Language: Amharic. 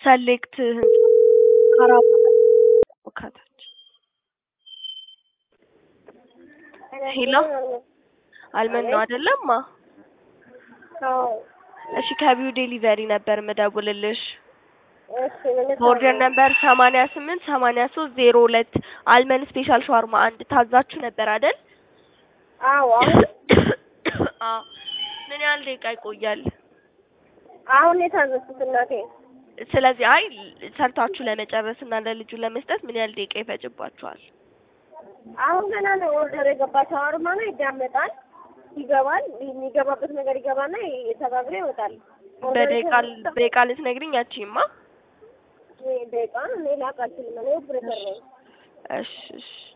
ሰሌክት ህንጻ ካራባ ከታች ሄሎ አልመን ነው አይደለማ? እሺ ከቢው ዴሊቨሪ ነበር ምደውልልሽ። በኦርደር ነበር ሰማንያ ስምንት ሰማንያ ሶስት ዜሮ ሁለት አልመን ስፔሻል ሻዋርማ አንድ ታዛችሁ ነበር አይደል? አዎ አሁን አዎ። ምን ያህል ደቂቃ ይቆያል? አሁን የታዘዝኩት እናቴ። ስለዚህ አይ ሰርታችሁ ለመጨረስ እና ለልጁ ለመስጠት ምን ያህል ደቂቃ ይፈጅባችኋል? አሁን ገና ነው ኦርደር የገባ ሻወርማ ነው። ይዳመጣል፣ ይገባል። የሚገባበት ነገር ይገባና ተጋግሮ ይወጣል። በደቂቃ በደቂቃ ልትነግሪኝ አትችይማ? ደቂቃ እኔ ላውቅ አልችልም። እኔ ኦፕሬተር ነኝ። እሺ እሺ